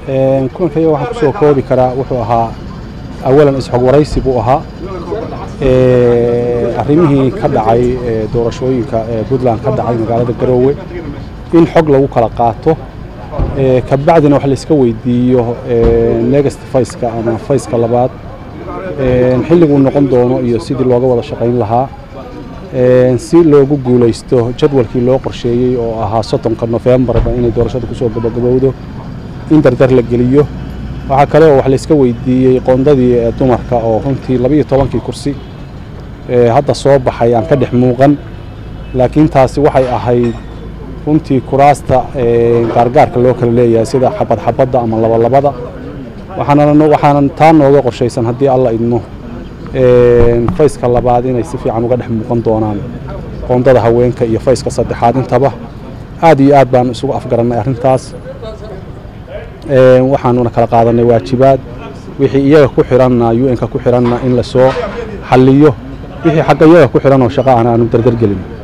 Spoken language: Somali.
kulankayaga waxaan kusoo koobi karaa wuxuu ahaa awalan isxog waraysi buu ahaa arrimihii ka dhacay doorashooyinka puntland ka dhacay magaalada garoowe in xog lagu kala qaato kabacdina wax layska weydiiyo next fayska ama fayska labaad xilliguu noqon doono iyo sidii looga wada shaqayn lahaa si loogu guulaysto jadwalkii loo qorsheeyey oo ahaa soddonka nofembarba inay doorashada kusoo gabagabowdo in dardar la geliyo waxaa kale oo wax layska weydiiyey qoondadii dumarka oo runtii labiiyo tobankii kursi hadda soo baxay aan ka dhex muuqan laakiin taasi waxay ahayd runtii kuraasta gaargaarka loo kala leeyahay sida xabad xabadda ama labalabada waxaana taa nooga qorshaysan haddii alla idmo fayska labaad inay si fiican uga dhex muuqan doonaan qoondada haweenka iyo fayska saddexaad intaba aad iyo aad baan isugu afgarannay arrintaas waxaanuna kala qaadanay waajibaad wixii iyaga ku xiranna un-ka ku xiranna in lasoo xalliyo wixii xagga iyaga ku xiran oo shaqa ahna aanu dardargelin